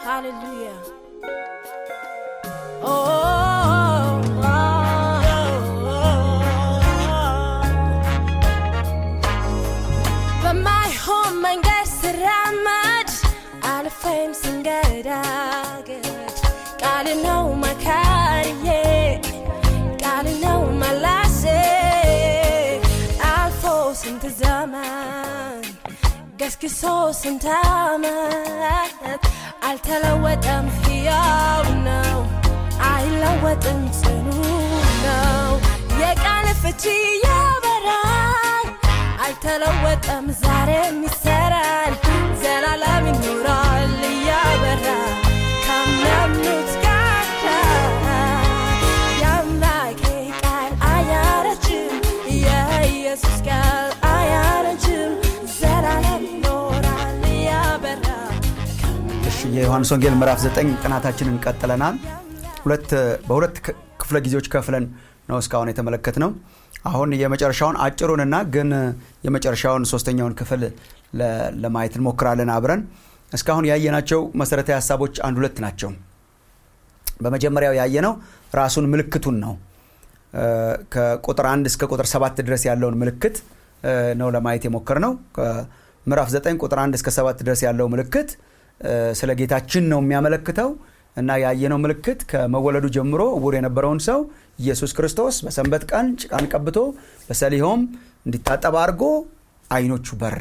Hallelujah. Oh, oh, በማይሆን መንገድ ስራመድ አልፌም ስንገዳገድ ቃል ነው መካሪዬ ቃል ነው መላሴ አልፎ ስንት ዘመን ገስግሶ ስንት ዓመት አልተለወጠም፣ ሕያው ነው፣ አይለወጥም፣ ጽኑ ነው። የቃል ፍቺ ያበራል፣ አልተለወጠም፣ ዛሬም ይሰራል፣ ዘላለም ይኖራል እያበራ ከሚያምኑት ጋር የአምላኬ ቃል አያረጅም፣ የኢየሱስ ቃል አያረጅም፣ ዘላለም ይኖራል እያበራ እሺ የዮሐንስ ወንጌል ምዕራፍ 9 ጥናታችንን ቀጥለናል። ሁለት በሁለት ክ- ክፍለ ጊዜዎች ከፍለን ነው እስካሁን የተመለከት ነው። አሁን የመጨረሻውን አጭሩንና ግን የመጨረሻውን ሶስተኛውን ክፍል ለ- ለማየት እንሞክራለን አብረን። እስካሁን ያየናቸው መሰረታዊ ሀሳቦች አንድ ሁለት ናቸው። በመጀመሪያው ያየነው ራሱን ምልክቱን ነው። እ፣ ከቁጥር አንድ እስከ ቁጥር ሰባት ድረስ ያለውን ምልክት እ፣ ነው ለማየት የሞከር ነው። ከምዕራፍ 9 ቁጥር አንድ እስከ ሰባት ድረስ ያለው ምልክት እ፣ ስለ ጌታችን ነው የሚያመለክተው እና ያየነው ምልክት ከመወለዱ ጀምሮ እውር የነበረውን ሰው ኢየሱስ ክርስቶስ በሰንበት ቀን ጭቃን ቀብቶ በሰሊሆም እንዲታጠብ አድርጎ አይኖቹ በራ።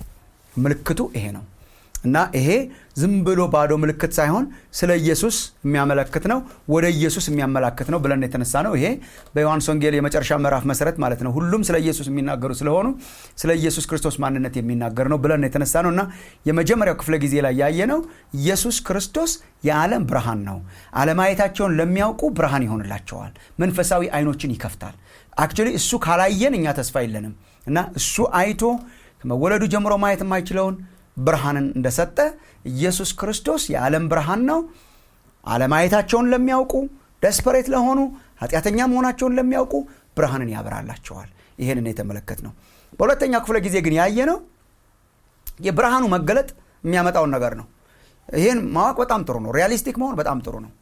ምልክቱ ይሄ ነው እና ይሄ ዝም ብሎ ባዶ ምልክት ሳይሆን ስለ ኢየሱስ የሚያመለክት ነው፣ ወደ ኢየሱስ የሚያመላክት ነው ብለን የተነሳ ነው። ይሄ በዮሐንስ ወንጌል የመጨረሻ ምዕራፍ መሰረት ማለት ነው። ሁሉም ስለ ኢየሱስ የሚናገሩ ስለሆኑ ስለ ኢየሱስ ክርስቶስ ማንነት የሚናገር ነው ብለን የተነሳ ነው እና የመጀመሪያው ክፍለ ጊዜ ላይ ያየነው ኢየሱስ ክርስቶስ የዓለም ብርሃን ነው። አለማየታቸውን ለሚያውቁ ብርሃን ይሆንላቸዋል። መንፈሳዊ አይኖችን ይከፍታል። አክቹዋሊ እሱ ካላየን እኛ ተስፋ የለንም እና እሱ አይቶ ከመወለዱ ጀምሮ ማየት የማይችለውን ብርሃንን እንደሰጠ ኢየሱስ ክርስቶስ የዓለም ብርሃን ነው። አለማየታቸውን ለሚያውቁ ደስፐሬት ለሆኑ ኃጢአተኛ መሆናቸውን ለሚያውቁ ብርሃንን ያበራላቸዋል። ይህንን የተመለከት ነው። በሁለተኛው ክፍለ ጊዜ ግን ያየ ነው የብርሃኑ መገለጥ የሚያመጣውን ነገር ነው። ይህን ማወቅ በጣም ጥሩ ነው። ሪያሊስቲክ መሆን በጣም ጥሩ ነው።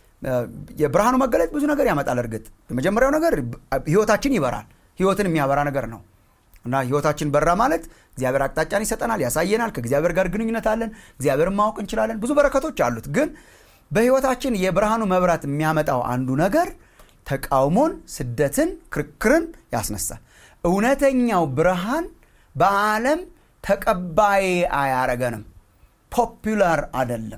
የብርሃኑ መገለጥ ብዙ ነገር ያመጣል። እርግጥ የመጀመሪያው ነገር ህይወታችን ይበራል። ህይወትን የሚያበራ ነገር ነው እና ህይወታችን በራ ማለት እግዚአብሔር አቅጣጫን ይሰጠናል፣ ያሳየናል። ከእግዚአብሔር ጋር ግንኙነት አለን። እግዚአብሔርን ማወቅ እንችላለን። ብዙ በረከቶች አሉት። ግን በህይወታችን የብርሃኑ መብራት የሚያመጣው አንዱ ነገር ተቃውሞን፣ ስደትን፣ ክርክርን ያስነሳል። እውነተኛው ብርሃን በዓለም ተቀባይ አያረገንም። ፖፑላር አደለም።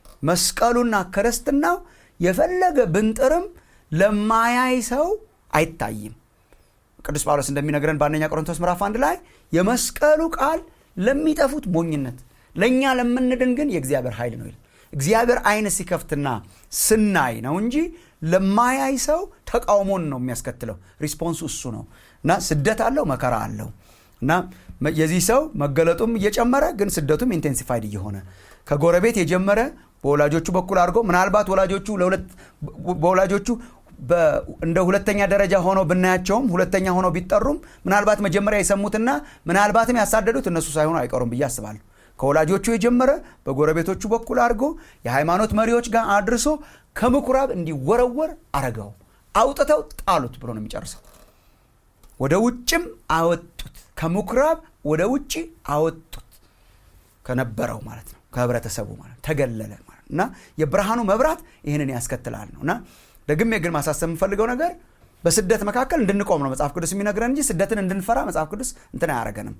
መስቀሉና ክርስትናው የፈለገ ብንጥርም ለማያይ ሰው አይታይም። ቅዱስ ጳውሎስ እንደሚነግረን በአንደኛ ቆሮንቶስ ምዕራፍ አንድ ላይ የመስቀሉ ቃል ለሚጠፉት ሞኝነት፣ ለእኛ ለምንድን ግን የእግዚአብሔር ኃይል ነው ይላል። እግዚአብሔር አይን ሲከፍትና ስናይ ነው እንጂ ለማያይ ሰው ተቃውሞን ነው የሚያስከትለው። ሪስፖንሱ እሱ ነው እና ስደት አለው፣ መከራ አለው እና የዚህ ሰው መገለጡም እየጨመረ ግን ስደቱም ኢንቴንሲፋይድ እየሆነ ከጎረቤት የጀመረ በወላጆቹ በኩል አድርጎ ምናልባት ወላጆቹ በወላጆቹ እንደ ሁለተኛ ደረጃ ሆነው ብናያቸውም ሁለተኛ ሆነው ቢጠሩም ምናልባት መጀመሪያ የሰሙትና ምናልባትም ያሳደዱት እነሱ ሳይሆኑ አይቀሩም ብዬ አስባለሁ። ከወላጆቹ የጀመረ በጎረቤቶቹ በኩል አድርጎ የሃይማኖት መሪዎች ጋር አድርሶ ከምኩራብ እንዲወረወር አረገው። አውጥተው ጣሉት ብሎ ነው የሚጨርሰው። ወደ ውጭም አወጡት። ከምኩራብ ወደ ውጭ አወጡት። ከነበረው ማለት ነው ከህብረተሰቡ ማለት ተገለለ ማለት እና የብርሃኑ መብራት ይህንን ያስከትላል ነው እና ደግሜ ግን ማሳሰብ የምፈልገው ነገር በስደት መካከል እንድንቆም ነው መጽሐፍ ቅዱስ የሚነግረን እንጂ ስደትን እንድንፈራ መጽሐፍ ቅዱስ እንትን አያደርገንም።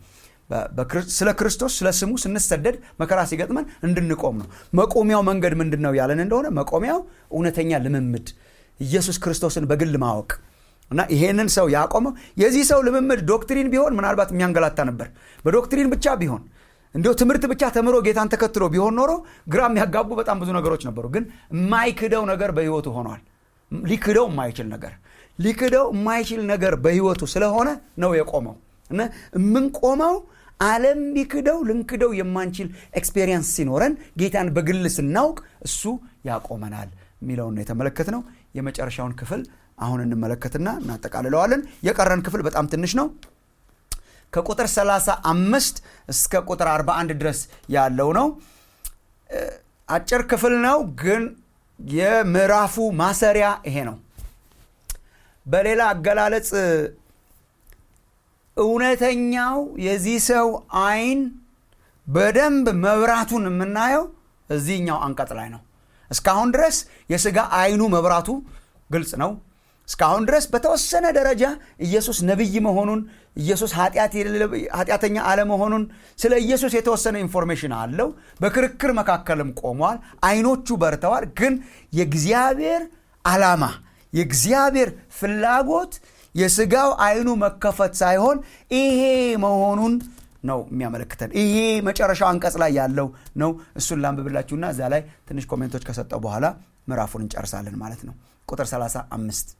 ስለ ክርስቶስ ስለ ስሙ ስንሰደድ መከራ ሲገጥመን እንድንቆም ነው። መቆሚያው መንገድ ምንድን ነው ያለን እንደሆነ መቆሚያው እውነተኛ ልምምድ ኢየሱስ ክርስቶስን በግል ማወቅ እና ይሄንን ሰው ያቆመው የዚህ ሰው ልምምድ ዶክትሪን ቢሆን ምናልባት የሚያንገላታ ነበር። በዶክትሪን ብቻ ቢሆን እንዲሁ ትምህርት ብቻ ተምሮ ጌታን ተከትሎ ቢሆን ኖሮ ግራ የሚያጋቡ በጣም ብዙ ነገሮች ነበሩ። ግን የማይክደው ነገር በህይወቱ ሆኗል። ሊክደው የማይችል ነገር ሊክደው የማይችል ነገር በህይወቱ ስለሆነ ነው የቆመው እና የምንቆመው ዓለም ሊክደው ልንክደው የማንችል ኤክስፔሪየንስ ሲኖረን ጌታን በግል ስናውቅ እሱ ያቆመናል የሚለውን ነው የተመለከትነው። የመጨረሻውን ክፍል አሁን እንመለከትና እናጠቃልለዋለን። የቀረን ክፍል በጣም ትንሽ ነው። ከቁጥር 35 እስከ ቁጥር 41 ድረስ ያለው ነው። አጭር ክፍል ነው ግን የምዕራፉ ማሰሪያ ይሄ ነው በሌላ አገላለጽ እውነተኛው የዚህ ሰው አይን በደንብ መብራቱን የምናየው እዚህኛው አንቀጽ ላይ ነው እስካሁን ድረስ የስጋ አይኑ መብራቱ ግልጽ ነው እስካሁን ድረስ በተወሰነ ደረጃ ኢየሱስ ነቢይ መሆኑን ኢየሱስ ኃጢአተኛ አለመሆኑን ስለ ኢየሱስ የተወሰነ ኢንፎርሜሽን አለው በክርክር መካከልም ቆሟል አይኖቹ በርተዋል ግን የእግዚአብሔር አላማ የእግዚአብሔር ፍላጎት የስጋው አይኑ መከፈት ሳይሆን ይሄ መሆኑን ነው የሚያመለክተን ይሄ መጨረሻው አንቀጽ ላይ ያለው ነው እሱን ላንብብላችሁና እዛ ላይ ትንሽ ኮሜንቶች ከሰጠው በኋላ ምዕራፉን እንጨርሳለን ማለት ነው ቁጥር 35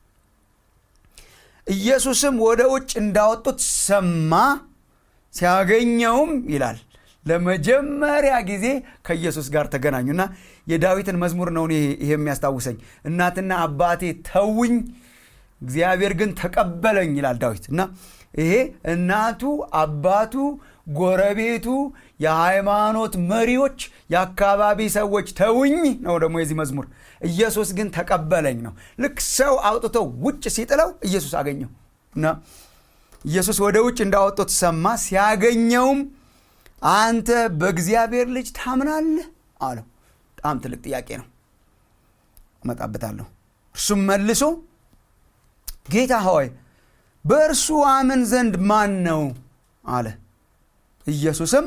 ኢየሱስም ወደ ውጭ እንዳወጡት ሰማ ሲያገኘውም ይላል ለመጀመሪያ ጊዜ ከኢየሱስ ጋር ተገናኙና የዳዊትን መዝሙር ነው ይሄ የሚያስታውሰኝ እናትና አባቴ ተውኝ እግዚአብሔር ግን ተቀበለኝ ይላል ዳዊት እና ይሄ እናቱ አባቱ ጎረቤቱ የሃይማኖት መሪዎች የአካባቢ ሰዎች ተውኝ ነው ደግሞ የዚህ መዝሙር ኢየሱስ ግን ተቀበለኝ ነው ልክ ሰው አውጥቶ ውጭ ሲጥለው ኢየሱስ አገኘው እና ኢየሱስ ወደ ውጭ እንዳወጡት ሰማ ሲያገኘውም አንተ በእግዚአብሔር ልጅ ታምናለህ አለው በጣም ትልቅ ጥያቄ ነው እመጣበታለሁ እርሱም መልሶ ጌታ ሆይ በእርሱ አምን ዘንድ ማን ነው አለ ኢየሱስም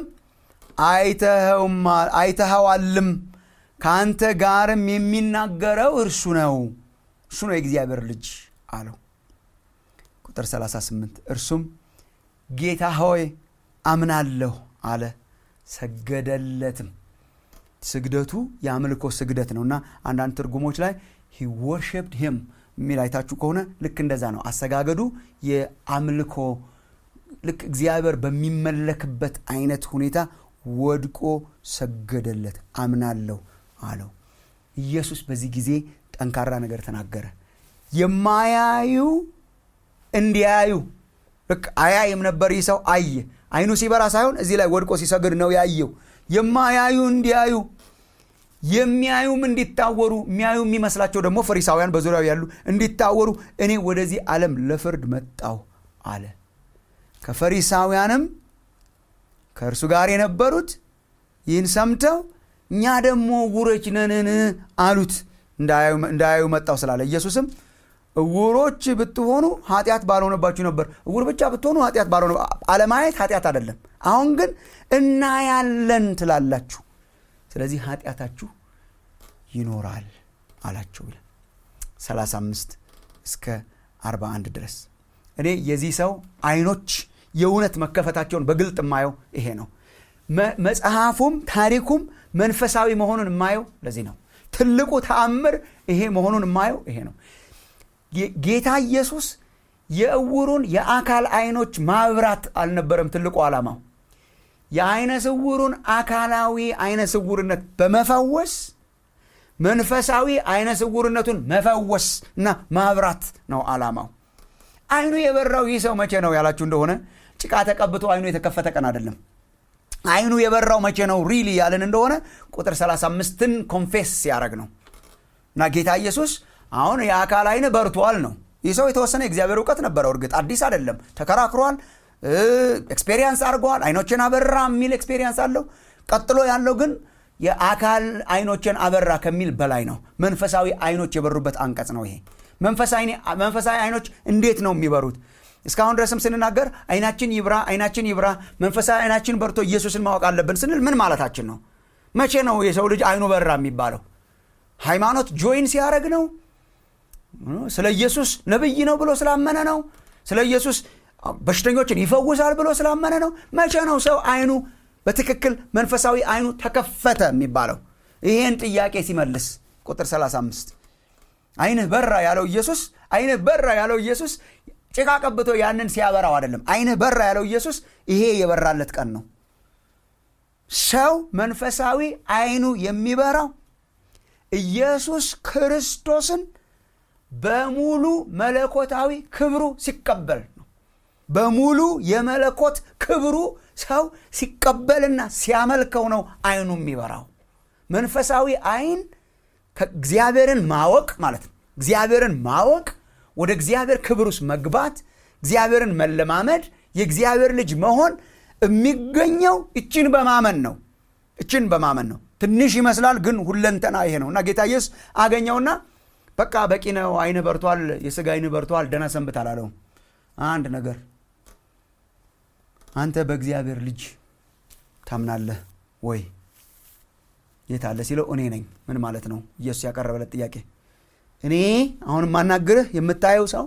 አይተኸዋልም ከአንተ ጋርም የሚናገረው እርሱ ነው እርሱ ነው የእግዚአብሔር ልጅ አለው ቁጥር 38 እርሱም ጌታ ሆይ አምናለሁ አለ ሰገደለትም ስግደቱ የአምልኮ ስግደት ነው እና አንዳንድ ትርጉሞች ላይ ሂ ወርሽፕድ ሂም የሚል አይታችሁ ከሆነ ልክ እንደዛ ነው አሰጋገዱ የአምልኮ ልክ እግዚአብሔር በሚመለክበት አይነት ሁኔታ ወድቆ ሰገደለት አምናለሁ አለው ኢየሱስ በዚህ ጊዜ ጠንካራ ነገር ተናገረ የማያዩ እንዲያዩ ልክ አያይም ነበር ይህ ሰው አየ አይኑ ሲበራ ሳይሆን እዚህ ላይ ወድቆ ሲሰግድ ነው ያየው የማያዩ እንዲያዩ የሚያዩም እንዲታወሩ የሚያዩ የሚመስላቸው ደግሞ ፈሪሳውያን በዙሪያው ያሉ እንዲታወሩ እኔ ወደዚህ ዓለም ለፍርድ መጣሁ አለ ከፈሪሳውያንም ከእርሱ ጋር የነበሩት ይህን ሰምተው እኛ ደግሞ እውሮች ነንን አሉት እንዳያዩ መጣው ስላለ ኢየሱስም እውሮች ብትሆኑ ኃጢአት ባልሆነባችሁ ነበር እውር ብቻ ብትሆኑ ኃጢአት ባልሆነ አለማየት ኃጢአት አይደለም አሁን ግን እናያለን ትላላችሁ ስለዚህ ኃጢአታችሁ ይኖራል አላቸው ይላል 35 እስከ 41 ድረስ እኔ የዚህ ሰው አይኖች የእውነት መከፈታቸውን በግልጥ የማየው ይሄ ነው መጽሐፉም ታሪኩም መንፈሳዊ መሆኑን የማየው ለዚህ ነው ትልቁ ተአምር ይሄ መሆኑን የማየው ይሄ ነው ጌታ ኢየሱስ የእውሩን የአካል አይኖች ማብራት አልነበረም ትልቁ ዓላማው የአይነ ስውሩን አካላዊ አይነ ስውርነት በመፈወስ መንፈሳዊ አይነ ስውርነቱን መፈወስ እና ማብራት ነው ዓላማው አይኑ የበራው ይህ ሰው መቼ ነው ያላችሁ እንደሆነ ጭቃ ተቀብቶ አይኑ የተከፈተ ቀን አይደለም አይኑ የበራው መቼ ነው ሪሊ ያለን እንደሆነ ቁጥር 35ን ኮንፌስ ሲያደረግ ነው እና ጌታ ኢየሱስ አሁን የአካል አይን በርቷል ነው ይህ ሰው የተወሰነ የእግዚአብሔር እውቀት ነበረው እርግጥ አዲስ አይደለም ተከራክሯል ኤክስፔሪንስ አድርገዋል አይኖችን አበራ የሚል ኤክስፔሪንስ አለው ቀጥሎ ያለው ግን የአካል አይኖችን አበራ ከሚል በላይ ነው መንፈሳዊ አይኖች የበሩበት አንቀጽ ነው ይሄ መንፈሳዊ አይኖች እንዴት ነው የሚበሩት እስካሁን ድረስም ስንናገር አይናችን ይብራ አይናችን ይብራ መንፈሳዊ አይናችን በርቶ ኢየሱስን ማወቅ አለብን ስንል ምን ማለታችን ነው መቼ ነው የሰው ልጅ አይኑ በራ የሚባለው ሃይማኖት ጆይን ሲያደረግ ነው ስለ ኢየሱስ ነብይ ነው ብሎ ስላመነ ነው ስለ ኢየሱስ በሽተኞችን ይፈውሳል ብሎ ስላመነ ነው መቼ ነው ሰው አይኑ በትክክል መንፈሳዊ አይኑ ተከፈተ የሚባለው ይሄን ጥያቄ ሲመልስ ቁጥር 35 አይንህ በራ ያለው ኢየሱስ አይንህ በራ ያለው ኢየሱስ ጭቃ ቀብቶ ያንን ሲያበራው አይደለም አይንህ በራ ያለው ኢየሱስ ይሄ የበራለት ቀን ነው ሰው መንፈሳዊ አይኑ የሚበራው ኢየሱስ ክርስቶስን በሙሉ መለኮታዊ ክብሩ ሲቀበል ነው በሙሉ የመለኮት ክብሩ ሰው ሲቀበልና ሲያመልከው ነው አይኑ የሚበራው መንፈሳዊ አይን እግዚአብሔርን ማወቅ ማለት ነው እግዚአብሔርን ማወቅ ወደ እግዚአብሔር ክብር ውስጥ መግባት እግዚአብሔርን መለማመድ የእግዚአብሔር ልጅ መሆን የሚገኘው እችን በማመን ነው እችን በማመን ነው ትንሽ ይመስላል ግን ሁለንተና ይሄ ነው እና ጌታ ኢየሱስ አገኘውና በቃ በቂ ነው አይን በርቷል የስጋ አይን በርቷል ደህና ሰንብት አላለውም አንድ ነገር አንተ በእግዚአብሔር ልጅ ታምናለህ ወይ የት አለ ሲለው እኔ ነኝ ምን ማለት ነው ኢየሱስ ያቀረበለት ጥያቄ እኔ አሁን የማናግርህ የምታየው ሰው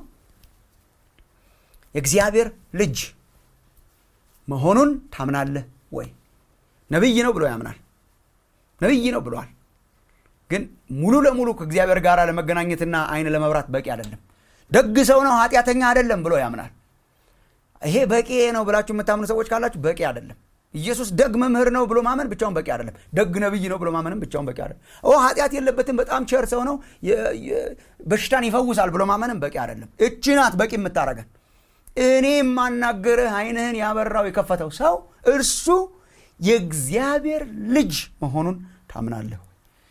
የእግዚአብሔር ልጅ መሆኑን ታምናለህ ወይ ነቢይ ነው ብሎ ያምናል ነቢይ ነው ብሏል ግን ሙሉ ለሙሉ ከእግዚአብሔር ጋር ለመገናኘትና አይን ለመብራት በቂ አይደለም ደግ ሰው ነው ኃጢአተኛ አይደለም ብሎ ያምናል ይሄ በቂ ነው ብላችሁ የምታምኑ ሰዎች ካላችሁ በቂ አይደለም ኢየሱስ ደግ መምህር ነው ብሎ ማመን ብቻውን በቂ አይደለም ደግ ነብይ ነው ብሎ ማመንም ብቻውን በቂ አይደለም ኦ ኃጢአት የለበትም በጣም ቸር ሰው ነው በሽታን ይፈውሳል ብሎ ማመንም በቂ አይደለም እቺ ናት በቂ የምታረገን እኔ የማናገርህ አይንህን ያበራው የከፈተው ሰው እርሱ የእግዚአብሔር ልጅ መሆኑን ታምናለህ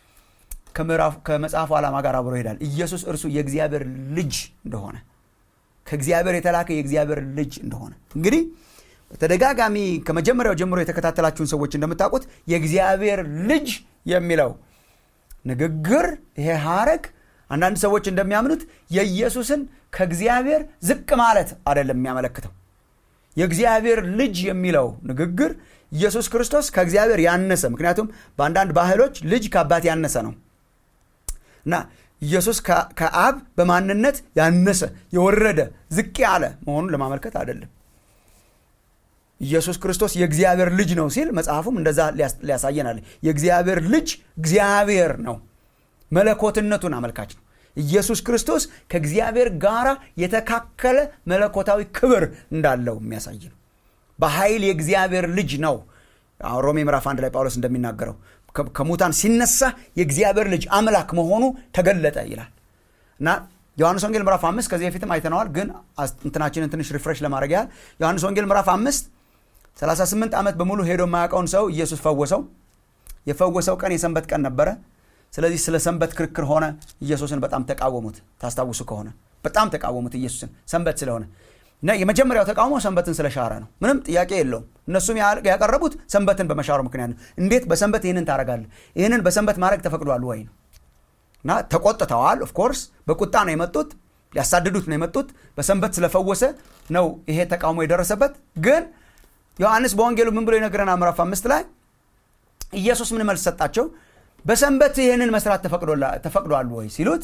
ከመጽሐፉ ዓላማ ጋር አብሮ ይሄዳል ኢየሱስ እርሱ የእግዚአብሔር ልጅ እንደሆነ ከእግዚአብሔር የተላከ የእግዚአብሔር ልጅ እንደሆነ እንግዲህ በተደጋጋሚ ከመጀመሪያው ጀምሮ የተከታተላችሁን ሰዎች እንደምታውቁት የእግዚአብሔር ልጅ የሚለው ንግግር ይሄ ሐረግ አንዳንድ ሰዎች እንደሚያምኑት የኢየሱስን ከእግዚአብሔር ዝቅ ማለት አይደለም የሚያመለክተው የእግዚአብሔር ልጅ የሚለው ንግግር ኢየሱስ ክርስቶስ ከእግዚአብሔር ያነሰ ምክንያቱም በአንዳንድ ባህሎች ልጅ ከአባት ያነሰ ነው እና ኢየሱስ ከአብ በማንነት ያነሰ የወረደ ዝቅ ያለ መሆኑን ለማመልከት አይደለም ኢየሱስ ክርስቶስ የእግዚአብሔር ልጅ ነው ሲል መጽሐፉም እንደዛ ሊያሳየናል የእግዚአብሔር ልጅ እግዚአብሔር ነው መለኮትነቱን አመልካች ነው ኢየሱስ ክርስቶስ ከእግዚአብሔር ጋር የተካከለ መለኮታዊ ክብር እንዳለው የሚያሳይ ነው በኃይል የእግዚአብሔር ልጅ ነው ሮሜ ምዕራፍ አንድ ላይ ጳውሎስ እንደሚናገረው ከሙታን ሲነሳ የእግዚአብሔር ልጅ አምላክ መሆኑ ተገለጠ ይላል እና ዮሐንስ ወንጌል ምዕራፍ አምስት ከዚህ በፊትም አይተነዋል ግን እንትናችንን ትንሽ ሪፍሬሽ ለማድረግ ያህል ዮሐንስ ወንጌል ምዕራፍ አምስት 38 ዓመት በሙሉ ሄዶ የማያውቀውን ሰው ኢየሱስ ፈወሰው የፈወሰው ቀን የሰንበት ቀን ነበረ ስለዚህ ስለ ሰንበት ክርክር ሆነ ኢየሱስን በጣም ተቃወሙት ታስታውሱ ከሆነ በጣም ተቃወሙት ኢየሱስን ሰንበት ስለሆነ እና የመጀመሪያው ተቃውሞ ሰንበትን ስለሻረ ነው ምንም ጥያቄ የለውም እነሱም ያቀረቡት ሰንበትን በመሻሩ ምክንያት ነው እንዴት በሰንበት ይህንን ታደረጋለህ ይህንን በሰንበት ማድረግ ተፈቅዷል ወይ ነው እና ተቆጥተዋል ኦፍኮርስ በቁጣ ነው የመጡት ሊያሳድዱት ነው የመጡት በሰንበት ስለፈወሰ ነው ይሄ ተቃውሞ የደረሰበት ግን ዮሐንስ በወንጌሉ ምን ብሎ ይነግረናል ምዕራፍ አምስት ላይ ኢየሱስ ምን መልስ ሰጣቸው በሰንበት ይህንን መስራት ተፈቅዷል ወይ ሲሉት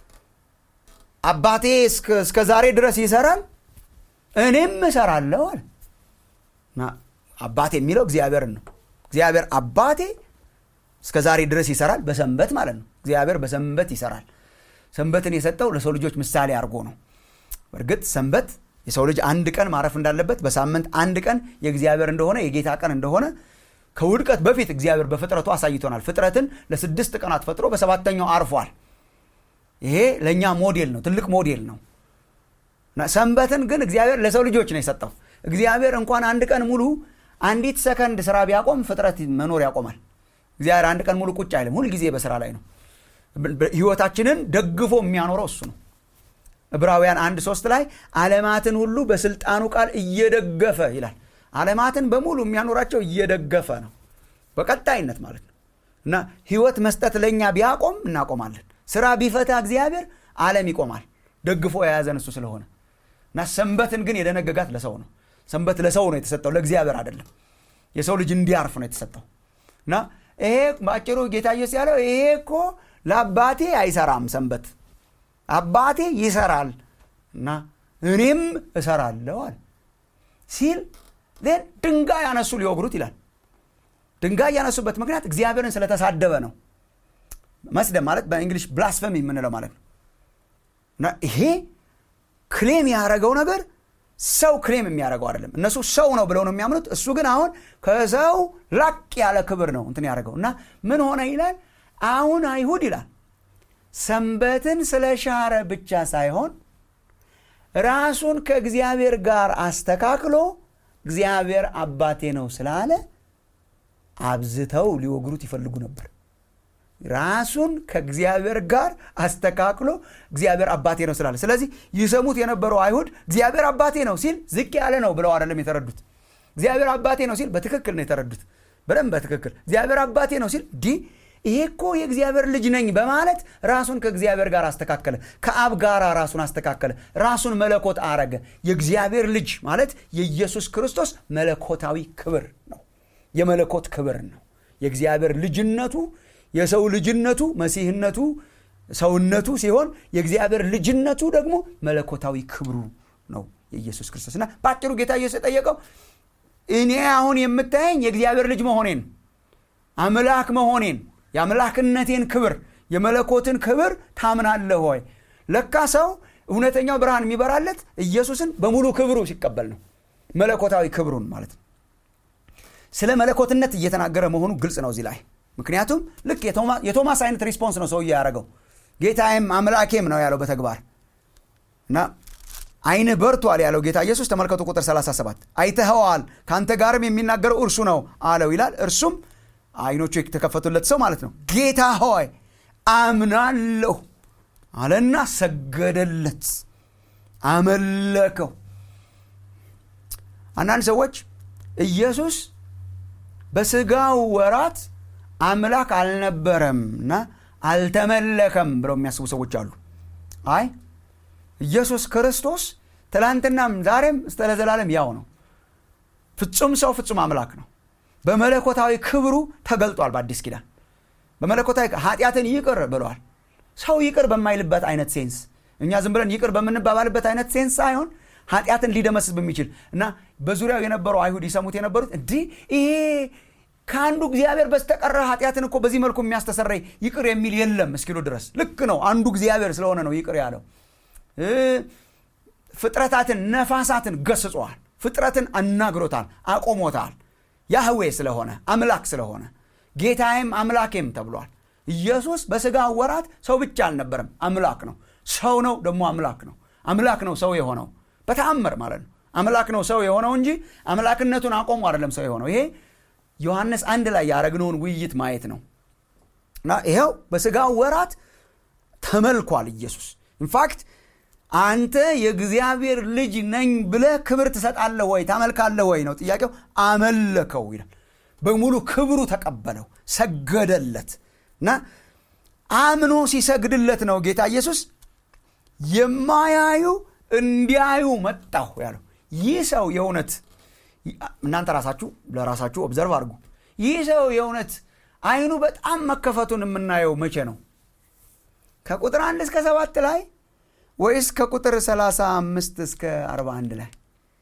አባቴ እስከ ዛሬ ድረስ ይሰራል እኔም እሰራለሁ አለ አባቴ የሚለው እግዚአብሔርን ነው እግዚአብሔር አባቴ እስከ ዛሬ ድረስ ይሰራል በሰንበት ማለት ነው እግዚአብሔር በሰንበት ይሰራል ሰንበትን የሰጠው ለሰው ልጆች ምሳሌ አድርጎ ነው በእርግጥ ሰንበት የሰው ልጅ አንድ ቀን ማረፍ እንዳለበት በሳምንት አንድ ቀን የእግዚአብሔር እንደሆነ የጌታ ቀን እንደሆነ ከውድቀት በፊት እግዚአብሔር በፍጥረቱ አሳይቶናል ፍጥረትን ለስድስት ቀናት ፈጥሮ በሰባተኛው አርፏል ይሄ ለእኛ ሞዴል ነው ትልቅ ሞዴል ነው ሰንበትን ግን እግዚአብሔር ለሰው ልጆች ነው የሰጠው እግዚአብሔር እንኳን አንድ ቀን ሙሉ አንዲት ሰከንድ ስራ ቢያቆም ፍጥረት መኖር ያቆማል እግዚአብሔር አንድ ቀን ሙሉ ቁጭ አይልም ሁልጊዜ በስራ ላይ ነው ህይወታችንን ደግፎ የሚያኖረው እሱ ነው ዕብራውያን አንድ ሶስት ላይ አለማትን ሁሉ በስልጣኑ ቃል እየደገፈ ይላል አለማትን በሙሉ የሚያኖራቸው እየደገፈ ነው በቀጣይነት ማለት ነው እና ህይወት መስጠት ለእኛ ቢያቆም እናቆማለን ስራ ቢፈታ እግዚአብሔር አለም ይቆማል ደግፎ የያዘን እሱ ስለሆነ እና ሰንበትን ግን የደነገጋት ለሰው ነው ሰንበት ለሰው ነው የተሰጠው ለእግዚአብሔር አይደለም የሰው ልጅ እንዲያርፍ ነው የተሰጠው እና ይሄ በአጭሩ ጌታ ኢየሱስ ያለው ይሄ እኮ ለአባቴ አይሰራም ሰንበት አባቴ ይሰራል እና እኔም እሰራለሁ አለ ሲል ን ድንጋይ ያነሱ ሊወግሩት ይላል ድንጋይ ያነሱበት ምክንያት እግዚአብሔርን ስለተሳደበ ነው መስደብ ማለት በእንግሊሽ ብላስፈሚ የምንለው ማለት ነው እና ይሄ ክሌም ያደረገው ነገር ሰው ክሌም የሚያደርገው አይደለም እነሱ ሰው ነው ብለው ነው የሚያምኑት እሱ ግን አሁን ከሰው ላቅ ያለ ክብር ነው እንትን ያደርገው እና ምን ሆነ ይላል አሁን አይሁድ ይላል ሰንበትን ስለሻረ ብቻ ሳይሆን ራሱን ከእግዚአብሔር ጋር አስተካክሎ እግዚአብሔር አባቴ ነው ስላለ አብዝተው ሊወግሩት ይፈልጉ ነበር ራሱን ከእግዚአብሔር ጋር አስተካክሎ እግዚአብሔር አባቴ ነው ስላለ ስለዚህ ይሰሙት የነበረው አይሁድ እግዚአብሔር አባቴ ነው ሲል ዝቅ ያለ ነው ብለው አይደለም የተረዱት እግዚአብሔር አባቴ ነው ሲል በትክክል ነው የተረዱት በደንብ በትክክል እግዚአብሔር አባቴ ነው ሲል ዲ ይሄ እኮ የእግዚአብሔር ልጅ ነኝ በማለት ራሱን ከእግዚአብሔር ጋር አስተካከለ ከአብ ጋር ራሱን አስተካከለ ራሱን መለኮት አረገ የእግዚአብሔር ልጅ ማለት የኢየሱስ ክርስቶስ መለኮታዊ ክብር ነው የመለኮት ክብር ነው የእግዚአብሔር ልጅነቱ የሰው ልጅነቱ መሲህነቱ ሰውነቱ ሲሆን የእግዚአብሔር ልጅነቱ ደግሞ መለኮታዊ ክብሩ ነው የኢየሱስ ክርስቶስ እና በአጭሩ ጌታ ኢየሱስ የጠየቀው እኔ አሁን የምታየኝ የእግዚአብሔር ልጅ መሆኔን አምላክ መሆኔን የአምላክነቴን ክብር የመለኮትን ክብር ታምናለህ ሆይ ለካ ሰው እውነተኛው ብርሃን የሚበራለት ኢየሱስን በሙሉ ክብሩ ሲቀበል ነው መለኮታዊ ክብሩን ማለት ነው ስለ መለኮትነት እየተናገረ መሆኑ ግልጽ ነው እዚህ ላይ ምክንያቱም ልክ የቶማስ አይነት ሪስፖንስ ነው ሰውዬ ያደረገው ጌታዬም አምላኬም ነው ያለው በተግባር እና አይን በርቷል ያለው ጌታ ኢየሱስ ተመልከቱ ቁጥር 37 አይተኸዋል ከአንተ ጋርም የሚናገረው እርሱ ነው አለው ይላል እርሱም አይኖቹ የተከፈቱለት ሰው ማለት ነው ጌታ ሆይ አምናለሁ አለና ሰገደለት አመለከው አንዳንድ ሰዎች ኢየሱስ በስጋው ወራት አምላክ አልነበረም እና አልተመለከም ብለው የሚያስቡ ሰዎች አሉ አይ ኢየሱስ ክርስቶስ ትላንትናም ዛሬም እስከ ለዘላለም ያው ነው ፍጹም ሰው ፍጹም አምላክ ነው በመለኮታዊ ክብሩ ተገልጧል በአዲስ ኪዳን በመለኮታዊ ኃጢአትን ይቅር ብለዋል ሰው ይቅር በማይልበት አይነት ሴንስ እኛ ዝም ብለን ይቅር በምንባባልበት አይነት ሴንስ ሳይሆን ኃጢአትን ሊደመስስ በሚችል እና በዙሪያው የነበረው አይሁድ ይሰሙት የነበሩት እንዲህ ይሄ ከአንዱ እግዚአብሔር በስተቀረ ኃጢአትን እኮ በዚህ መልኩ የሚያስተሰረይ ይቅር የሚል የለም እስኪሉ ድረስ ልክ ነው አንዱ እግዚአብሔር ስለሆነ ነው ይቅር ያለው ፍጥረታትን ነፋሳትን ገስጿል ፍጥረትን አናግሮታል አቆሞታል ያህዌ ስለሆነ አምላክ ስለሆነ ጌታዬም አምላኬም ተብሏል ኢየሱስ በስጋ ወራት ሰው ብቻ አልነበረም አምላክ ነው ሰው ነው ደግሞ አምላክ ነው አምላክ ነው ሰው የሆነው በተአምር ማለት ነው አምላክ ነው ሰው የሆነው እንጂ አምላክነቱን አቆሙ አይደለም ሰው የሆነው ይሄ ዮሐንስ አንድ ላይ ያደረግነውን ውይይት ማየት ነው እና ይኸው በስጋ ወራት ተመልኳል ኢየሱስ ኢንፋክት አንተ የእግዚአብሔር ልጅ ነኝ ብለህ ክብር ትሰጣለህ ወይ ታመልካለህ ወይ ነው ጥያቄው አመለከው ይላል በሙሉ ክብሩ ተቀበለው ሰገደለት እና አምኖ ሲሰግድለት ነው ጌታ ኢየሱስ የማያዩ እንዲያዩ መጣሁ ያለው ይህ ሰው የእውነት እናንተ ራሳችሁ ለራሳችሁ ኦብዘርቭ አድርጉ ይህ ሰው የእውነት አይኑ በጣም መከፈቱን የምናየው መቼ ነው ከቁጥር አንድ እስከ ሰባት ላይ ወይስ ከቁጥር 35 እስከ 41 ላይ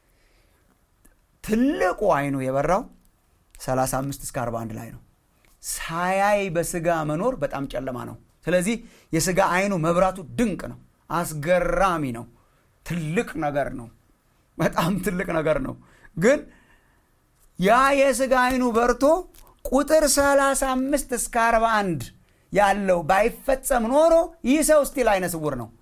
ትልቁ አይኑ የበራው 35 እስከ 41 ላይ ነው ሳያይ በስጋ መኖር በጣም ጨለማ ነው ስለዚህ የስጋ አይኑ መብራቱ ድንቅ ነው አስገራሚ ነው ትልቅ ነገር ነው በጣም ትልቅ ነገር ነው ግን ያ የስጋ አይኑ በርቶ ቁጥር 35 እስከ 41 ያለው ባይፈጸም ኖሮ ይህ ሰው ስቲል አይነ ስውር ነው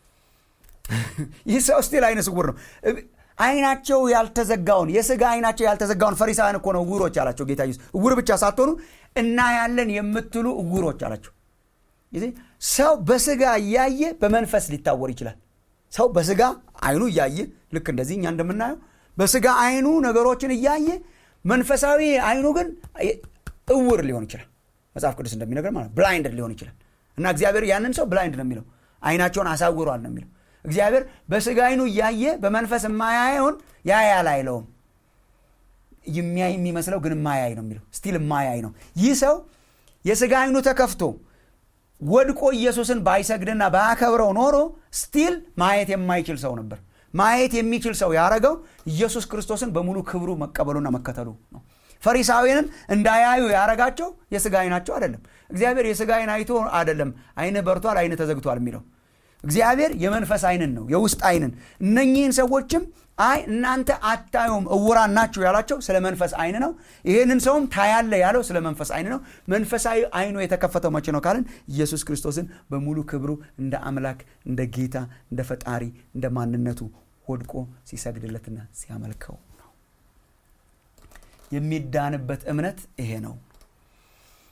ይህ ሰው ስቲል አይነ ስውር ነው አይናቸው ያልተዘጋውን የስጋ አይናቸው ያልተዘጋውን ፈሪሳውያን እኮ ነው እውሮች አላቸው ጌታ ኢየሱስ እውር ብቻ ሳትሆኑ እና ያለን የምትሉ እውሮች አላቸው ሰው በስጋ እያየ በመንፈስ ሊታወር ይችላል ሰው በስጋ አይኑ እያየ ልክ እንደዚህ እኛ እንደምናየው በስጋ አይኑ ነገሮችን እያየ መንፈሳዊ አይኑ ግን እውር ሊሆን ይችላል መጽሐፍ ቅዱስ እንደሚነገር ማለት ብላይንድ ሊሆን ይችላል እና እግዚአብሔር ያንን ሰው ብላይንድ ነው የሚለው አይናቸውን አሳውሯል ነው የሚለው እግዚአብሔር በስጋ አይኑ እያየ በመንፈስ የማያየውን ያያል አይለውም የሚያይ የሚመስለው ግን ማያይ ነው የሚለው ስቲል ማያይ ነው ይህ ሰው የስጋ አይኑ ተከፍቶ ወድቆ ኢየሱስን ባይሰግድና ባያከብረው ኖሮ ስቲል ማየት የማይችል ሰው ነበር ማየት የሚችል ሰው ያደረገው ኢየሱስ ክርስቶስን በሙሉ ክብሩ መቀበሉና መከተሉ ነው ፈሪሳዊንን እንዳያዩ ያረጋቸው የስጋ አይናቸው አይደለም እግዚአብሔር የስጋ አይን አይቶ አይደለም አይን በርቷል አይን ተዘግቷል የሚለው እግዚአብሔር የመንፈስ አይንን ነው የውስጥ አይንን እነኚህን ሰዎችም አይ እናንተ አታዩም እውራን ናችሁ ያላቸው ስለ መንፈስ አይን ነው ይህንን ሰውም ታያለ ያለው ስለ መንፈስ አይን ነው መንፈሳዊ አይኑ የተከፈተው መቼ ነው ካልን ኢየሱስ ክርስቶስን በሙሉ ክብሩ እንደ አምላክ እንደ ጌታ እንደ ፈጣሪ እንደ ማንነቱ ወድቆ ሲሰግድለትና ሲያመልከው ነው የሚዳንበት እምነት ይሄ ነው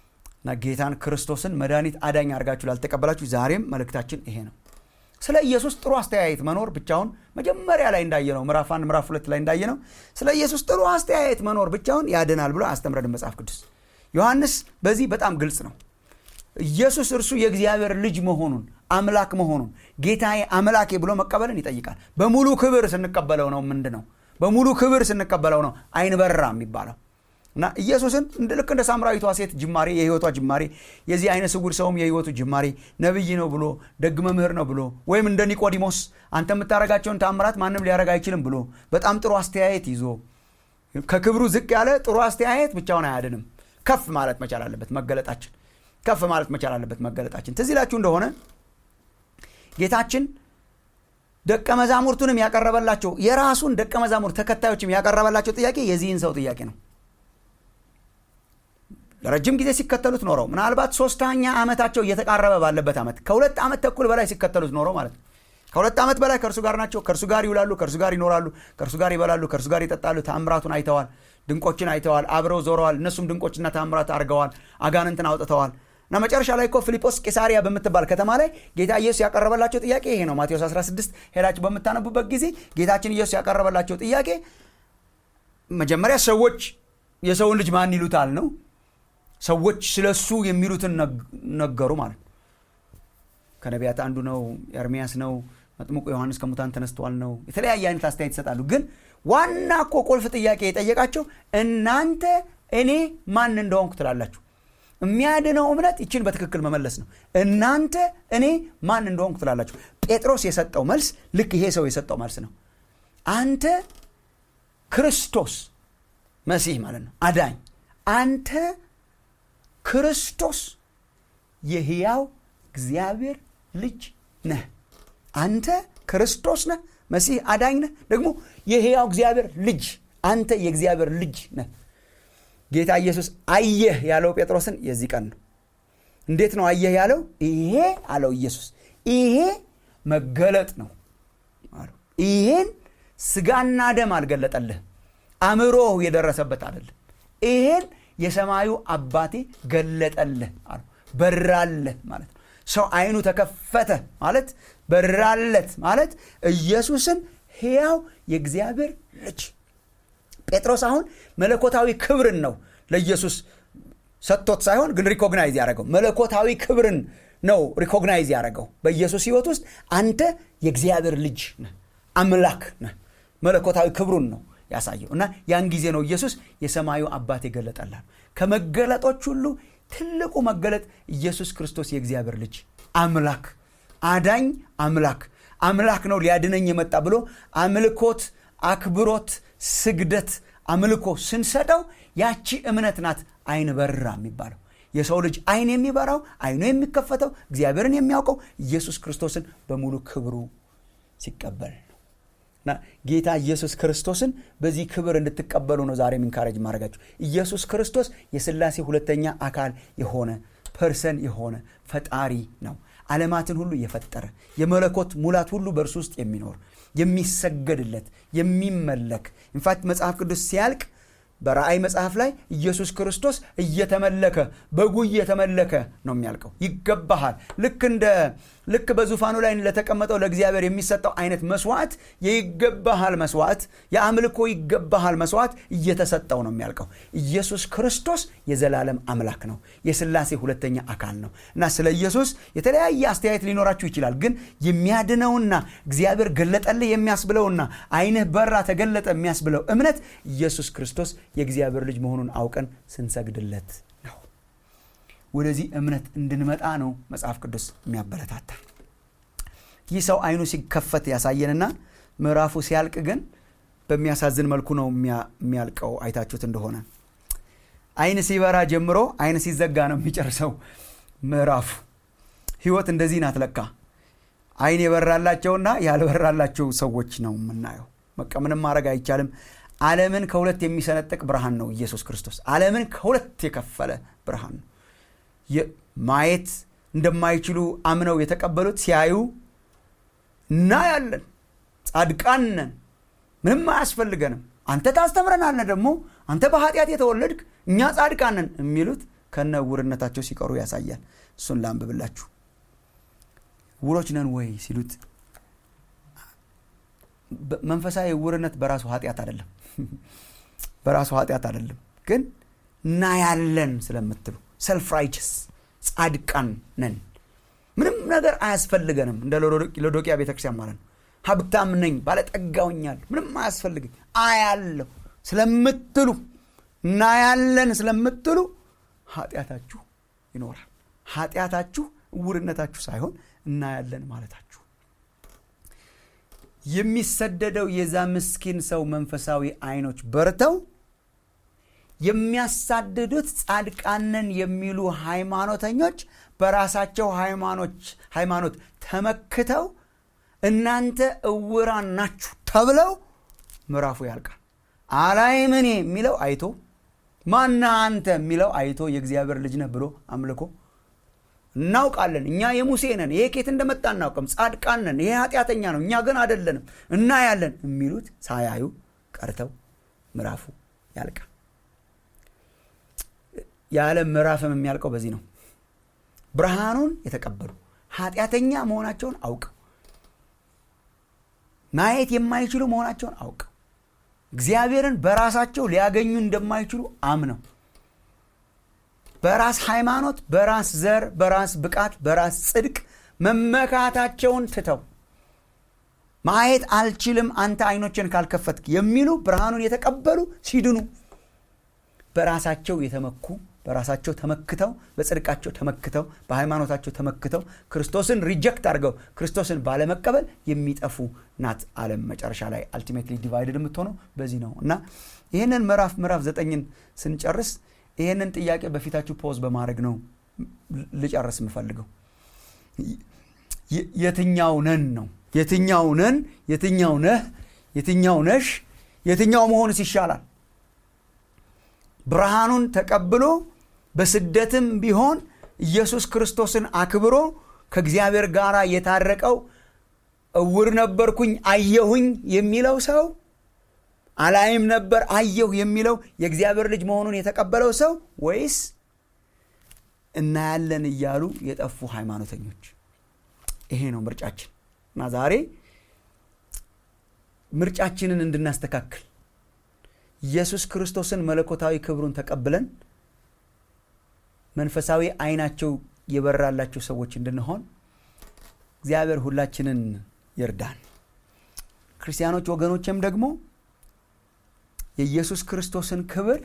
እና ጌታን ክርስቶስን መድኃኒት አዳኝ አድርጋችሁ ላልተቀበላችሁ ዛሬም መልእክታችን ይሄ ነው ስለ ኢየሱስ ጥሩ አስተያየት መኖር ብቻውን መጀመሪያ ላይ እንዳየነው ምዕራፍ አንድ ምዕራፍ ሁለት ላይ እንዳየነው ስለ ኢየሱስ ጥሩ አስተያየት መኖር ብቻውን ያድናል ብሎ አስተምረን መጽሐፍ ቅዱስ ዮሐንስ በዚህ በጣም ግልጽ ነው ኢየሱስ እርሱ የእግዚአብሔር ልጅ መሆኑን አምላክ መሆኑን ጌታዬ አምላኬ ብሎ መቀበልን ይጠይቃል በሙሉ ክብር ስንቀበለው ነው ምንድ ነው በሙሉ ክብር ስንቀበለው ነው አይን በራ የሚባለው እና ኢየሱስን ልክ እንደ ሳምራዊቷ ሴት ጅማሬ የህይወቷ ጅማሬ የዚህ አይነ ስውር ሰውም የህይወቱ ጅማሬ ነብይ ነው ብሎ ደግ መምህር ነው ብሎ ወይም እንደ ኒቆዲሞስ አንተ የምታደረጋቸውን ታምራት ማንም ሊያደረግ አይችልም ብሎ በጣም ጥሩ አስተያየት ይዞ ከክብሩ ዝቅ ያለ ጥሩ አስተያየት ብቻውን አያድንም ከፍ ማለት መቻል አለበት መገለጣችን ከፍ ማለት መቻል አለበት መገለጣችን ትዝ ይላችሁ እንደሆነ ጌታችን ደቀ መዛሙርቱንም ያቀረበላቸው የራሱን ደቀ መዛሙርት ተከታዮችም ያቀረበላቸው ጥያቄ የዚህን ሰው ጥያቄ ነው ለረጅም ጊዜ ሲከተሉት ኖረው ምናልባት ሶስተኛ ዓመታቸው እየተቃረበ ባለበት ዓመት ከሁለት ዓመት ተኩል በላይ ሲከተሉት ኖረው ማለት ነው ከሁለት ዓመት በላይ ከእርሱ ጋር ናቸው ከእርሱ ጋር ይውላሉ ከእርሱ ጋር ይኖራሉ ከእርሱ ጋር ይበላሉ ከእርሱ ጋር ይጠጣሉ ታምራቱን አይተዋል ድንቆችን አይተዋል አብረው ዞረዋል እነሱም ድንቆችና ታምራት አድርገዋል አጋንንትን አውጥተዋል እና መጨረሻ ላይ እኮ ፊልጶስ ቄሳሪያ በምትባል ከተማ ላይ ጌታ ኢየሱስ ያቀረበላቸው ጥያቄ ይሄ ነው ማቴዎስ 16 ሄዳችሁ በምታነቡበት ጊዜ ጌታችን ኢየሱስ ያቀረበላቸው ጥያቄ መጀመሪያ ሰዎች የሰውን ልጅ ማን ይሉታል ነው ሰዎች ስለ እሱ የሚሉትን ነገሩ ማለት ነው ከነቢያት አንዱ ነው ኤርሚያስ ነው መጥምቁ ዮሐንስ ከሙታን ተነስተዋል ነው የተለያየ አይነት አስተያየት ይሰጣሉ ግን ዋና እኮ ቁልፍ ጥያቄ የጠየቃቸው እናንተ እኔ ማን እንደሆንኩ ትላላችሁ የሚያድነው እምነት ይችን በትክክል መመለስ ነው እናንተ እኔ ማን እንደሆንኩ ትላላችሁ ጴጥሮስ የሰጠው መልስ ልክ ይሄ ሰው የሰጠው መልስ ነው አንተ ክርስቶስ መሲህ ማለት ነው አዳኝ አንተ ክርስቶስ የህያው እግዚአብሔር ልጅ ነህ አንተ ክርስቶስ ነህ መሲህ አዳኝ ነህ ደግሞ የህያው እግዚአብሔር ልጅ አንተ የእግዚአብሔር ልጅ ነህ ጌታ ኢየሱስ አየህ ያለው ጴጥሮስን የዚህ ቀን ነው እንዴት ነው አየህ ያለው ይሄ አለው ኢየሱስ ይሄ መገለጥ ነው አለው ይሄን ስጋና ደም አልገለጠልህ አእምሮ የደረሰበት አይደለም ይሄን የሰማዩ አባቴ ገለጠልህ አሉ በራለህ ማለት ነው ሰው አይኑ ተከፈተ ማለት በራለት ማለት ኢየሱስን ሕያው የእግዚአብሔር ልጅ ጴጥሮስ አሁን መለኮታዊ ክብርን ነው ለኢየሱስ ሰጥቶት ሳይሆን ግን ሪኮግናይዝ ያደረገው መለኮታዊ ክብርን ነው ሪኮግናይዝ ያደረገው በኢየሱስ ህይወት ውስጥ አንተ የእግዚአብሔር ልጅ ነህ አምላክ ነህ መለኮታዊ ክብሩን ነው ያሳየው እና ያን ጊዜ ነው ኢየሱስ የሰማዩ አባት የገለጠላል ከመገለጦች ሁሉ ትልቁ መገለጥ ኢየሱስ ክርስቶስ የእግዚአብሔር ልጅ አምላክ አዳኝ አምላክ አምላክ ነው ሊያድነኝ የመጣ ብሎ አምልኮት አክብሮት ስግደት አምልኮ ስንሰጠው ያቺ እምነት ናት አይን በራ የሚባለው የሰው ልጅ አይን የሚበራው አይኑ የሚከፈተው እግዚአብሔርን የሚያውቀው ኢየሱስ ክርስቶስን በሙሉ ክብሩ ሲቀበል ነው እና ጌታ ኢየሱስ ክርስቶስን በዚህ ክብር እንድትቀበሉ ነው ዛሬ ሚንካረጅ ማድረጋችሁ ኢየሱስ ክርስቶስ የስላሴ ሁለተኛ አካል የሆነ ፐርሰን የሆነ ፈጣሪ ነው ዓለማትን ሁሉ የፈጠረ የመለኮት ሙላት ሁሉ በእርሱ ውስጥ የሚኖር የሚሰገድለት የሚመለክ ኢንፋክት መጽሐፍ ቅዱስ ሲያልቅ በራእይ መጽሐፍ ላይ ኢየሱስ ክርስቶስ እየተመለከ በጉ እየተመለከ ነው የሚያልቀው ይገባሃል ልክ እንደ ልክ በዙፋኑ ላይ ለተቀመጠው ለእግዚአብሔር የሚሰጠው አይነት መስዋዕት የይገባሃል መስዋዕት የአምልኮ ይገባሃል መስዋዕት እየተሰጠው ነው የሚያልቀው ኢየሱስ ክርስቶስ የዘላለም አምላክ ነው የስላሴ ሁለተኛ አካል ነው እና ስለ ኢየሱስ የተለያየ አስተያየት ሊኖራችሁ ይችላል ግን የሚያድነውና እግዚአብሔር ገለጠልህ የሚያስብለውና አይንህ በራ ተገለጠ የሚያስብለው እምነት ኢየሱስ ክርስቶስ የእግዚአብሔር ልጅ መሆኑን አውቀን ስንሰግድለት ነው ወደዚህ እምነት እንድንመጣ ነው መጽሐፍ ቅዱስ የሚያበረታታ ይህ ሰው አይኑ ሲከፈት ያሳየንና ምዕራፉ ሲያልቅ ግን በሚያሳዝን መልኩ ነው የሚያልቀው አይታችሁት እንደሆነ አይን ሲበራ ጀምሮ አይን ሲዘጋ ነው የሚጨርሰው ምዕራፉ ህይወት እንደዚህ ናት ለካ አይን የበራላቸውና ያልበራላቸው ሰዎች ነው የምናየው በቃ ምንም ማድረግ አይቻልም ዓለምን ከሁለት የሚሰነጥቅ ብርሃን ነው ኢየሱስ ክርስቶስ ዓለምን ከሁለት የከፈለ ብርሃን ነው ማየት እንደማይችሉ አምነው የተቀበሉት ሲያዩ እናያለን ጻድቃን ነን ምንም አያስፈልገንም አንተ ታስተምረናለ ደግሞ አንተ በኃጢአት የተወለድክ እኛ ጻድቃን ነን የሚሉት ከነ እውርነታቸው ሲቀሩ ያሳያል እሱን ላንብብላችሁ ውሮች ነን ወይ ሲሉት መንፈሳዊ እውርነት በራሱ ኃጢአት አይደለም በራሱ ኃጢአት አይደለም ግን እናያለን ስለምትሉ ሰልፍ ራይቸስ ጻድቃን ነን ምንም ነገር አያስፈልገንም እንደ ሎዶቅያ ቤተክርስቲያን ማለት ነው ሀብታም ነኝ ባለጠጋውኛል ምንም አያስፈልግኝ አያለሁ ስለምትሉ እናያለን ስለምትሉ ኃጢአታችሁ ይኖራል ኃጢአታችሁ እውርነታችሁ ሳይሆን እናያለን ማለታችሁ የሚሰደደው የዛ ምስኪን ሰው መንፈሳዊ አይኖች በርተው የሚያሳድዱት ጻድቃንን የሚሉ ሃይማኖተኞች በራሳቸው ሃይማኖት ተመክተው እናንተ እውራን ናችሁ ተብለው ምዕራፉ ያልቃል አላይም እኔ የሚለው አይቶ ማና አንተ የሚለው አይቶ የእግዚአብሔር ልጅ ነህ ብሎ አምልኮ እናውቃለን እኛ የሙሴ ነን ይሄ ኬት እንደመጣ እናውቅም ጻድቃን ነን ይሄ ኃጢአተኛ ነው እኛ ግን አደለንም እናያለን የሚሉት ሳያዩ ቀርተው ምዕራፉ ያልቃል የዓለም ምዕራፍም የሚያልቀው በዚህ ነው ብርሃኑን የተቀበሉ ኃጢአተኛ መሆናቸውን አውቀው ማየት የማይችሉ መሆናቸውን አውቀው እግዚአብሔርን በራሳቸው ሊያገኙ እንደማይችሉ አምነው በራስ ሃይማኖት በራስ ዘር በራስ ብቃት በራስ ጽድቅ መመካታቸውን ትተው ማየት አልችልም አንተ አይኖችን ካልከፈትክ የሚሉ ብርሃኑን የተቀበሉ ሲድኑ በራሳቸው የተመኩ በራሳቸው ተመክተው በጽድቃቸው ተመክተው በሃይማኖታቸው ተመክተው ክርስቶስን ሪጀክት አድርገው ክርስቶስን ባለመቀበል የሚጠፉ ናት አለም መጨረሻ ላይ አልቲሜትሊ ዲቫይድድ የምትሆነው በዚህ ነው እና ይህንን ምዕራፍ ምዕራፍ ዘጠኝን ስንጨርስ ይህንን ጥያቄ በፊታችሁ ፖዝ በማድረግ ነው ልጨርስ የምፈልገው የትኛው ነን ነው የትኛው ነን የትኛው ነህ የትኛው ነሽ የትኛው መሆንስ ይሻላል ብርሃኑን ተቀብሎ በስደትም ቢሆን ኢየሱስ ክርስቶስን አክብሮ ከእግዚአብሔር ጋር የታረቀው እውር ነበርኩኝ አየሁኝ የሚለው ሰው አላይም ነበር አየሁ የሚለው የእግዚአብሔር ልጅ መሆኑን የተቀበለው ሰው ወይስ እናያለን እያሉ የጠፉ ሃይማኖተኞች ይሄ ነው ምርጫችን እና ዛሬ ምርጫችንን እንድናስተካክል ኢየሱስ ክርስቶስን መለኮታዊ ክብሩን ተቀብለን መንፈሳዊ አይናቸው የበራላቸው ሰዎች እንድንሆን እግዚአብሔር ሁላችንን ይርዳን ክርስቲያኖች ወገኖችም ደግሞ የኢየሱስ ክርስቶስን ክብር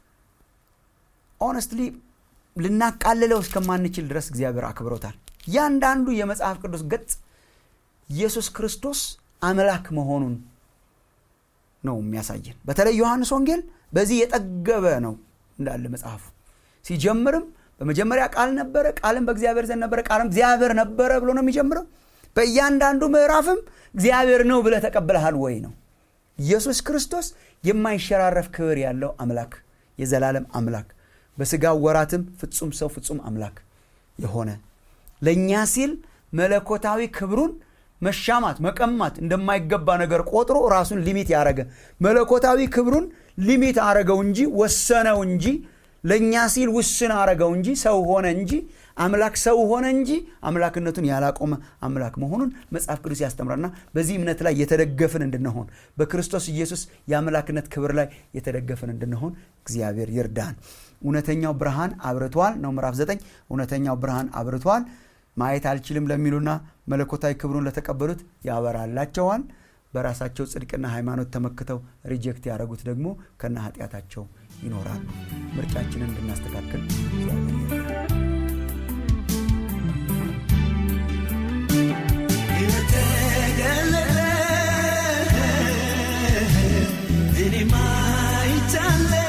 ኦነስትሊ ልናቃልለው እስከማንችል ድረስ እግዚአብሔር አክብሮታል እያንዳንዱ የመጽሐፍ ቅዱስ ገጽ ኢየሱስ ክርስቶስ አምላክ መሆኑን ነው የሚያሳየን በተለይ ዮሐንስ ወንጌል በዚህ የጠገበ ነው እንዳለ መጽሐፉ ሲጀምርም በመጀመሪያ ቃል ነበረ ቃልም በእግዚአብሔር ዘንድ ነበረ ቃልም እግዚአብሔር ነበረ ብሎ ነው የሚጀምረው በእያንዳንዱ ምዕራፍም እግዚአብሔር ነው ብለ ተቀብለሃል ወይ ነው ኢየሱስ ክርስቶስ የማይሸራረፍ ክብር ያለው አምላክ የዘላለም አምላክ በስጋ ወራትም ፍጹም ሰው ፍጹም አምላክ የሆነ ለእኛ ሲል መለኮታዊ ክብሩን መሻማት መቀማት እንደማይገባ ነገር ቆጥሮ ራሱን ሊሚት ያደረገ መለኮታዊ ክብሩን ሊሚት አረገው እንጂ ወሰነው እንጂ ለእኛ ሲል ውስን አረገው እንጂ ሰው ሆነ እንጂ አምላክ ሰው ሆነ እንጂ አምላክነቱን ያላቆመ አምላክ መሆኑን መጽሐፍ ቅዱስ ያስተምራልና በዚህ እምነት ላይ የተደገፍን እንድንሆን በክርስቶስ ኢየሱስ የአምላክነት ክብር ላይ የተደገፍን እንድንሆን እግዚአብሔር ይርዳን እውነተኛው ብርሃን አብርቷል ነው ምዕራፍ ዘጠኝ እውነተኛው ብርሃን አብርቷል ማየት አልችልም ለሚሉና መለኮታዊ ክብሩን ለተቀበሉት ያበራላቸዋል በራሳቸው ጽድቅና ሃይማኖት ተመክተው ሪጀክት ያደረጉት ደግሞ ከነ ኃጢአታቸው ይኖራሉ ምርጫችንን እንድናስተካክል እኔ ማይቻለ